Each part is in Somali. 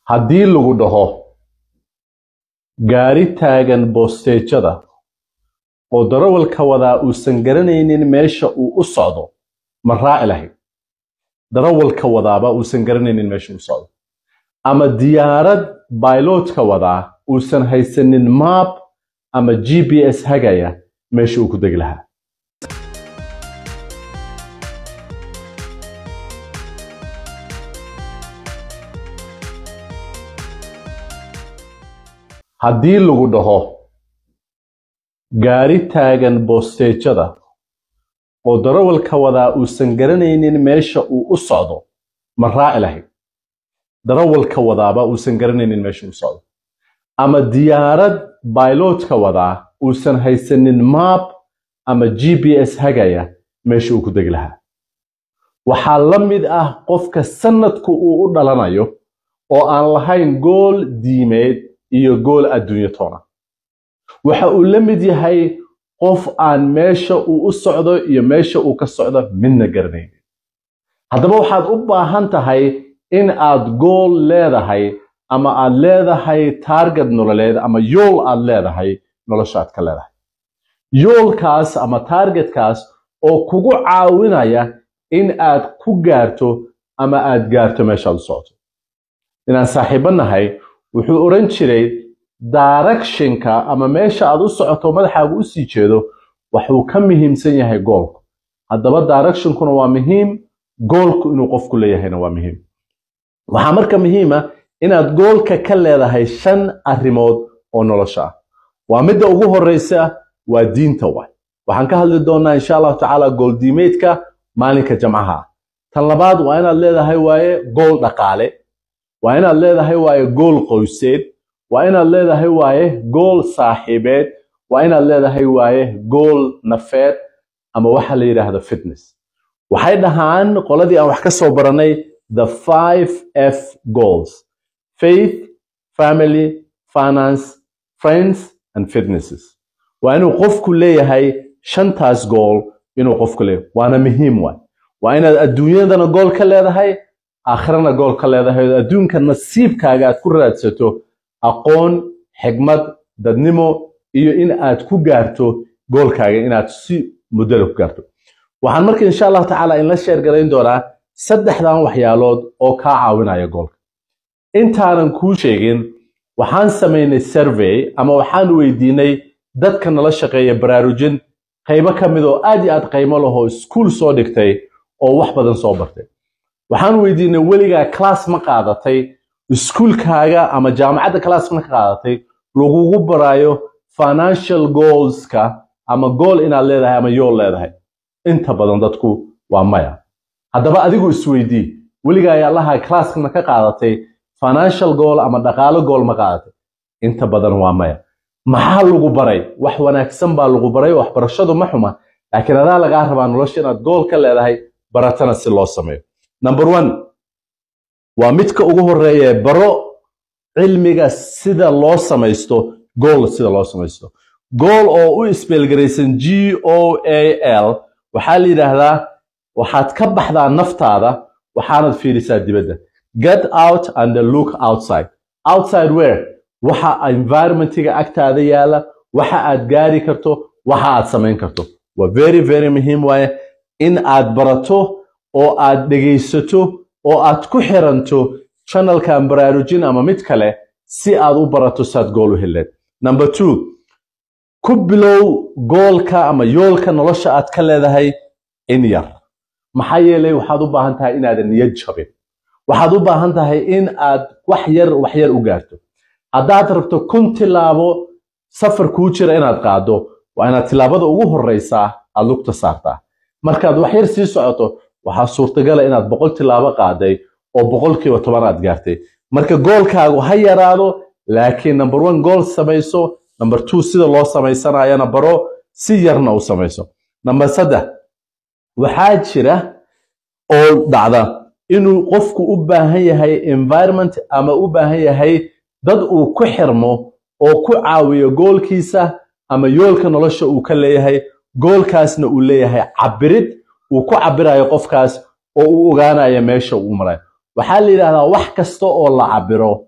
haddii lagu dhaho gaari taagan boosteejada oo darawalka wadaa uusan garanaynin meesha uu u socdo ma raaci lahayd darawalka wadaaba uusan garanaynin meesha u socdo ama diyaarad bailotka wadaa uusan haysanin maap ama g b s hagaya meesha uu ku degi lahaa haddii lagu dhaho gaari taagan boosteejada oo darawalka wadaa uusan garanaynin meesha uu u socdo ma raaci lahayd darawalka wadaaba uusan garanaynin meesha u socdo ama diyaarad bailotka wadaa uusan haysanin maap ama g b s hagaya meesha uu ku degi lahaa waxaa la mid ah qofka sanadku uu u dhalanayo oo aan lahayn gool diimeed iyo gool adduunyo toona waxa uu la mid yahay qof aan meesha uu u socdo iyo meesha uu ka socdo midna garanaynin haddaba waxaad u baahan tahay in aad gool leedahay ama aad leedahay taarget nololeed ama yool aad leedahay nolosha aad ka leedahay yoolkaas ama taargetkaas oo kugu caawinaya in aad ku gaarto ama aad gaarto meeshaad u socoto inaan saaxiibo nahay wuxuu odhan jiray directionka ama meesha aad u socoto madaxaagu u sii jeedo waxuu ka muhiimsan yahay goolku haddaba directionkuna waa muhiim goolku inuu qofku leeyahayna waa muhiim waxaa marka muhiima inaad goolka ka leedahay shan arrimood oo nolosha ah waa midda ugu horeysa waa diinta waay waxaan ka hadli doonaa insha allahu tacaala gooldiimeedka maalinka jamcaha tan labaad waa inaad leedahay waaye gool dhaqaale waa inaad leedahay waaye gool qoyseed waa inaad leedahay waaye gool saaxiibeed waa inaad leedahay waaye gool nafeed ama waxa la yidhaahdo fitness waxay dhahaan qoladii aan wax ka soo baranay the five f goals faith family finance friends and fitnesses waa inuu qofku leeyahay shantaas gool inuu qofku leeyahay waana muhiim waay waa inaad adduunyadana gool ka leedahay aakhirana gool ka leedahay oo adduunka nasiibkaaga aad ku raadsato aqoon xigmad dadnimo iyo in aad ku gaarto goolkaaga inaad si muddada ku gaarto waxaan marka insha allahu tacaala inla sheer garayn doonaa saddexdan waxyaalood oo kaa caawinaya goolka intaanan kuu sheegin waxaan samaynay survey ama waxaan weydiinay dadka nala shaqeeya baraarujin qaybo ka mid oo aad iyo aad qaymo lahoo iskuul soo dhigtay oo wax badan soo bartay waxaan weydiinay weligaa class ma qaadatay iskuulkaaga ama jaamacadda class ma qaadatay lagugu baraayo financial goalska ama gool inaad leedahay ama yool leedahay inta badan dadku waa maya haddaba adigu isweydii weligaa ayaalaha classka ma ka qaadatay financial goal ama dhaqaalo gool ma qaadatay inta badan waa maya maxaa lagu baray wax wanaagsan baa lagu baray waxbarashadu ma xuma laakiin adaa lagaa rabaa nolosha inaad gool ka leedahay baratana si loo sameeyo number one waa midka ugu horeeya baro cilmiga sida loo samaysto gool sida loo samaysto gool oo u isbeelgaraysan g o a l waxaa la yidhaahdaa waxaad ka baxdaa naftaada waxaanad fiirisaa dibadda get out and look outside outside where waxa environmentiga agtaada yaala waxa aad gaari karto waxa aad samayn karto waa very very muhiim waaye in aad barato oo aad dhegaysato oo aad ku xiranto channelkan baraarujin ama mid kale si aad u barato saad gool u heleed number two ku bilow goolka ama yoolka nolosha aad ka leedahay in yar maxaa yeelay waxaad u baahan tahay inaadan niyad jabin waxaad u baahan tahay in aad wax yar wax yar u gaarto haddaad rabto kun tilaabo safar kuu jira inaad qaado waa inaad tilaabada ugu horeysaa aad lugta saartaa markaad wax yar sii socoto waxaa suurtagala inaad boqol tilaabo qaaday oo boqolkiiba toban aad gaartay marka goolkaagu ha yaraado laakiin number one gool samayso number two sida loo samaysanayana baro si yarna u samayso number saddex waxaa jira oo dhacda inuu qofku u baahan yahay environment ama u baahan yahay dad uu ku xirmo oo ku caawiyo goolkiisa ama yoolka nolosha uu ka leeyahay goolkaasna uu leeyahay cabirid uu ku cabirayo qofkaas oo uu ogaanayo meesha uu marayo waxaa la yidhahdaa wax kasta oo la cabiro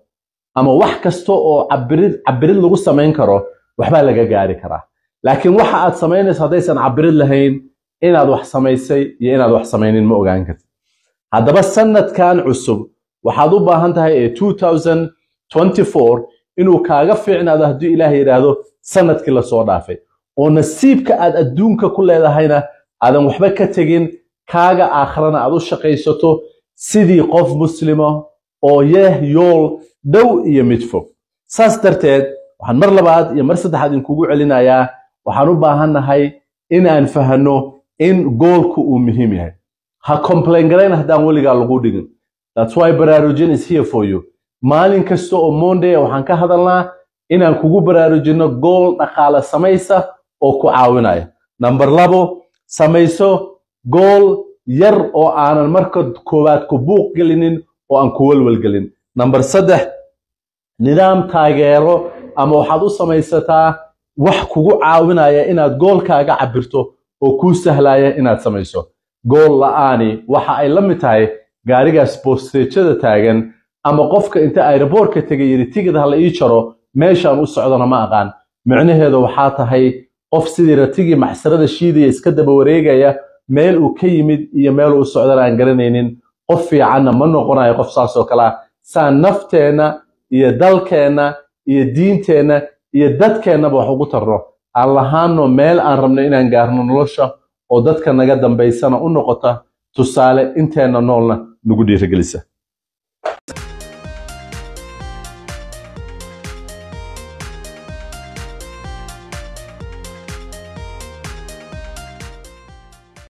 ama wax kasta oo cabirid cabirid lagu samayn karo waxbaa laga gaari karaa laakiin waxa aad samaynayso haddaysan cabirid lahayn inaad wax samaysay iyo inaad wax samaynin ma ogaan kartid haddaba sanadkan cusub waxaad u baahan tahay ee 2024 inuu kaaga fiicnaado haddii ilaah yidhaahdo sanadkii lasoo dhaafay oo nasiibka aad adduunka ku leedahayna aadan waxba ka tegin kaaga aakhrana aad u shaqaysato sidii qof muslima oo yeh yool dhow iyo mid fog saas darteed waxaan mar labaad iyo mar saddexaad inkugu celinayaa waxaan u baahannahay inaan fahanno in goolku uu muhiim yahay ha complain garayn haddaan weligaa lagu dhigin that's why baraarujin is here for you maalin kasta oo monday waxaan ka hadalnaa inaan kugu baraarujinno gool dhaqaale samaysa oo ku caawinaya number labo samayso gool yar oo aanan marka koowaad ku buuq gelinin oo aan ku walwalgelin number saddex nidaam taageero ama waxaad u samaysataa wax kugu caawinaya inaad goolkaaga cabirto oo kuu sahlaya inaad samayso gool la'aani waxa ay la mid tahay gaarigaas bosteejada taagan ama qofka inta aeroboortka tegay yidhi tigid ha la ii jaro meeshaan u socdona ma aqaan micnaheedu waxaa tahay qof sidii ratigii maxsarada shiidaya iska daba wareegaya meel uu ka yimid iyo meel uu socdana aan garanaynin qof fiicanna ma noqonayo qof saas oo kale ah saan nafteenna iyo dalkeenna iyo diinteenna iyo dadkeennaba wax ugu tarno aan lahaano meel aan rabno inaan gaarno nolosha oo dadka naga dambaysana u noqota tusaale inteenna noolna nagu dhiirigelisa